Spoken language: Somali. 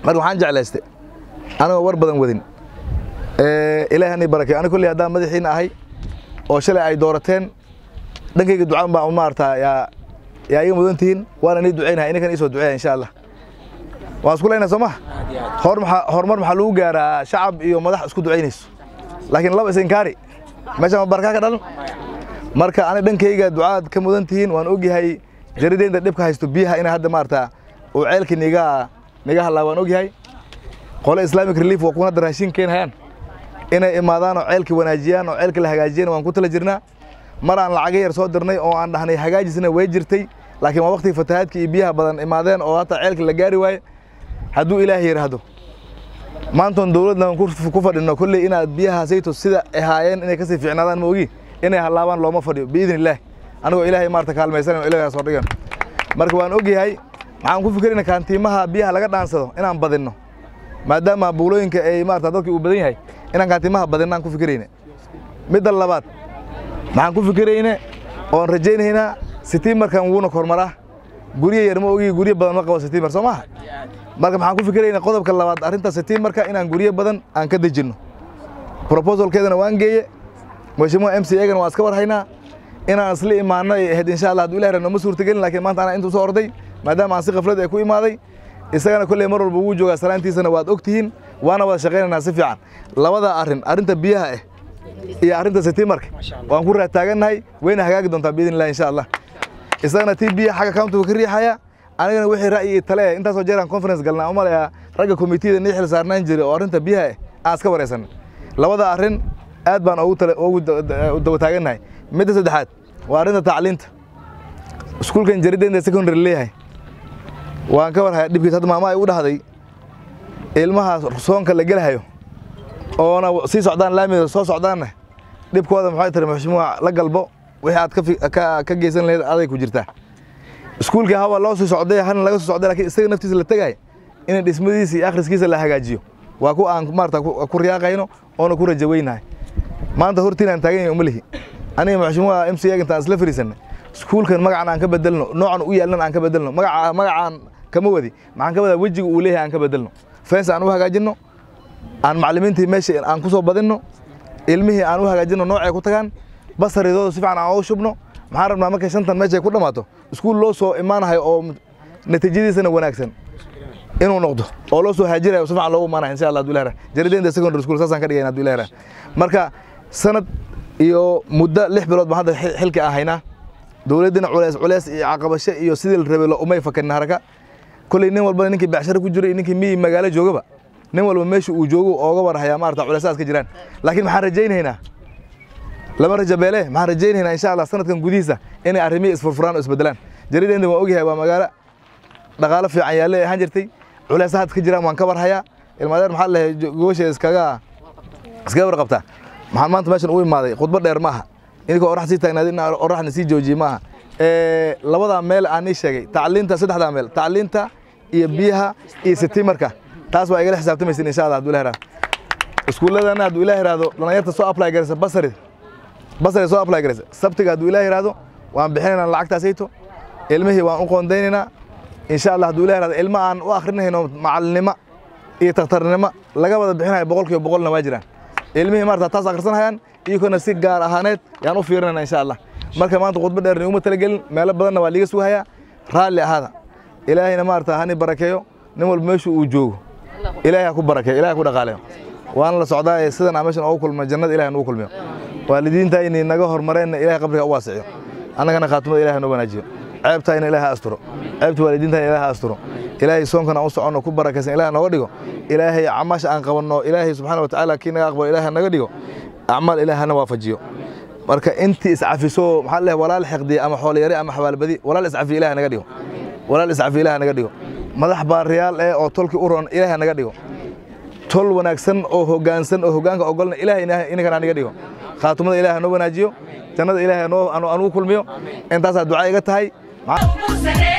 marka waxaan jeclaystay anigoo war badan wadin ilaahi ani barakay ani kolley haddaan madaxiina ahay oo shalay ay doorateen dhankayga ducaan baa maarata yaa yaa iga mudan tihiin waana nii ducaynahay ininkan iisoo duceeya insha allah waan isku leynaa soo maha hor maxaa horumar maxaa lagu gaaraa shacab iyo madax isku ducaynayso laakiin laba isinkaari meesha ma barkaa ka dhalan marka ani dhankayga ducaad ka mudan tihiin waan ogyahay jarideynta dhibka haysto biyaha ina hadda maarata uu ceelkii niga niga hadlaa waan ogyahay qole islamic relief waa kuwan hadda raashin keenhayaan inay imaadaan oo ceelkii wanaajiyaan oo ceelkii la hagaajiyana waan ku tala jirnaa mar aan lacaga yar soo dirnay oo aan dhahnay hagaajisna way jirtay laakiin waa waqtigii fatahaadkii iyo biyaha badan imaadeen oo hataa ceelkii la gaari waaye hadduu ilaahay yidhaahdo maantoon dowladna ku fadhino kolley inaad biyahaasayto sida ahaayeen inay kasii fiicnaadaan ma ogi inay hallaabaan looma fadhiyo biidni illaah anigoo ilaahay maarata kaalmaysanan ilagaa soo dhigan marka waan ogyahay maxaan ku fikirayna kaantiimaha biyaha laga dhaansado inaan badinno maadaama buulooyinka ay maarata dadkii uu badan yahay inaan kaantiimaha badinno aan ku fikirayna midda labaad maxaan ku fikirayne oon rajaynaynaa sitiimarkan wuuna kormaraa guryo yar ma ogi guryo badan ma qabo sitiimar soo maaha marka maxaan ku fikirayna qodobka labaad arrinta sitiimarka inaan guryo badan aan ka dejinno proposalkeedana waan geeye mhashimuha m c egana waan iska war haynaa inaan isla imaano ay ahayd insha allah hadduu ilahi nooma suurtagelin lakiin maanta anaa intuu soo orday maadaama aan si khaflad ay ku imaaday isagana kolley mar walba wuu joogaa salaantiisana waad og tihiin waana wada shaqaynaynaa si fiican labada arrin arrinta biyaha ah iyo arrinta sitiimarka waan ku raataagannahay wayna hagaagi doontaa biidn illah insha allah isagana tii biyaha xagga countiga ka riixaya anigana wixii ra'yi iyo tale eh intaasoo jeeraan conference galnaa u malaya ragga komitiyada nii xil saarnaan jiray oo arrinta biyaha ah aan iska waraysanay labada arrin aad baan ugu tale ugu daba taagannahay midda saddexaad waa arrinta tacliinta iskuulkan jarideenta secondary leeyahay waan ka war hayaa dhibkiis hadda maama ay u dhahday ilmaha soonka la gelahayo oona sii socdaan laamida soo socdaanna dhibkooda maxay tiri maxshimuha la galbo wixii aad ka geysan lahayd aday ku jirtaa iskuulkii hawa loo sii socday hana laga soo socday lakiin isaga naftiisa la tegay in dhismadiisa iyo akhriskiisa la hagaajiyo waa ku aan maarata ku riyaaqayno oona ku rajaweynahay maanta hortiinaan taagan yahay uma lihi aniga maxshimuha m c intaan isla fariisanay iskuulkan magacan aan ka bedelno noocan u yaalnan aan ka bedelno magaca magacaan kama wadi maxaan ka wadaa wejiga uu leeyahay aan ka bedelno fens aan u hagaajinno aan macallimiintii meesha aan ku soo badinno ilmihii aan u hagaajinno noocay ku tagaan basaridooda si fiican aan ugu shubno maxaan rabnaa markay shantan meeshay ku dhammaato iskuul loo soo imaanahay oo natiijadiisana wanaagsan inuu noqdo oo loo soo haajirayo si fiican loogu imaanahay insha allah haduu ilahi jarideenta secondary school saasaan ka dhigayna haduu ilahi marka sanad iyo muddo lix bilood baan hadda xilka aan haynaa dowladdina culeys culeys iyo caqabasho iyo sidii la rabay umay fakanin haraka kolley nin walbana ninkii becsharo ku jiro iyo ninkii miyi magaalo joogaba nin walba meesha uu joogo ooga warhayaa maarata culeysaas ka jiraan laakiin maxaan rajaynaynaa lama rajabeele maxaan rajaynaynaa insha allah sanadkan gudihiisa inay arrimihii isfurfuraan oo isbedelaan jarideenta waan ogyahay waa magaalo dhaqaalo fiican yaalle ahaan jirtay culeysa had ka jiraan waan ka warhayaa ilmaadeer maxaa lehay gobasheeda iskaga iskaga warqabtaa maxaan maanta meeshan u imaaday khudbo dheer maaha inkoo orax sii taagnaad in oraxna sii joojiye maaha labadaa meel aan ii sheegay tacliinta saddexdaa meel tacliinta iyo biyaha iyo sitiimarka taas waa igala xisaabtamaysin insha allah hadduu ilah ihahdo iskuulladana hadduu ilah ihahdo dhalinyarta soo apply garaysa basari basari soo apply garaysa sabtiga hadduu ilah ihahdo waan bixinaynaa lacagtaasayto ilmihii waan u qoondaynaynaa insha allah hadduu ilah ihahdo ilma aan u akrinayno macalinimo iyo takhtarnimo laga wada bixinayo boqol kiiba boqolna waa jiraan ilmihii maarata taas akhrisanayaan iyagona si gaar ahaaneed yaan u fiirinayna insha allah marka maanta khudbo dheer niguma talagelin meelo badanna waa liiga sugahayaa raalli ahaada ilaahayna maarata hani barakeeyo nin walba meeshu uu joogo ilaahay ha ku barakeeyo ilahay ha ku dhaqaaleyo waana la socdaa ee sidan aan meeshan ugu kulma jannada ilahay nugu kulmiyo waalidiintayni naga hormareenna ilahay qabriga u waasiciyo annagana khaatimada ilahay noo wanaajiyo ceebtayna ilahay ha asturo ceebta waalidiintayna ilahay ha asturo ilaahay soonkan aan u soconno ku barakaysan ilahay nooga dhigo ilaahay camaasha aan qabanno ilaahay subxaana wa tacaala kii naga aqbalo ilahay naga dhigo acmaal ilahay hana waafajiyo marka intii iscafiso maxaa leeyahay walaal xiqdi ama xoolayari ama xabaalbadi walaal iscafi ilahay naga dhigo walaal iscafi ilahay naga dhigo madax baariyaal eh oo tolkii u roon ilahay naga dhigo tol wanaagsan oo hoggaansan oo hoggaanka ogolna ilahay inankana naga dhigo khaatumada ilahay noo wanaajiyo jannada ilahay anugu kulmiyo intaasaa ducaa iga tahay